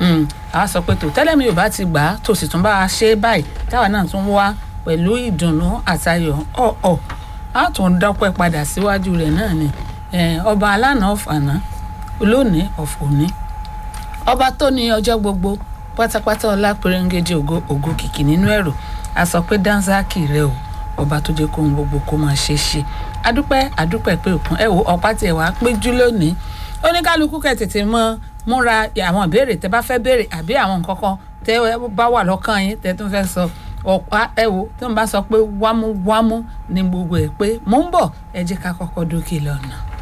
Mm, a sọ pé tó tẹ́lẹ̀ mi ò bá ti gbà á tó sì tún bá a ṣe é báyìí táwa náà tún wá pẹ̀lú ìdùnnú àtayọ̀ ọ̀ọ̀ a tún dọ́pẹ́ padà síwájú rẹ̀ náà ni Eh, ọba alánà ọ̀fànà olóòní ọ̀fọ̀ní ọba tó ní ọjọ́ gbogbo pátápátá ọlá pérégéjì ògo ògo kìkì nínú ẹ̀rọ a sọ pé dánsákì rẹ o ọba tó jẹ́ kóhun gbogbo kó máa ṣe é ṣe adúpẹ́ adúpẹ́ pé òkun ẹ wo ọ̀pá tiẹ̀ wá péjú lónìí oníkálukú kẹ̀ tètè mọ múra àwọn ìbéèrè tẹ bá fẹ́ béèrè àbí àwọn nǹkan kan tẹ bá wà lọ́kàn yín tẹ tún fẹ́ sọ ọ̀pá ẹ wo tí wọ́n bá sọ pé wámúwámú ní gbogbo ẹ̀ pé mò ń bọ̀ ẹ jẹ́ ká kọ́kọ́ dókè lọ́nà.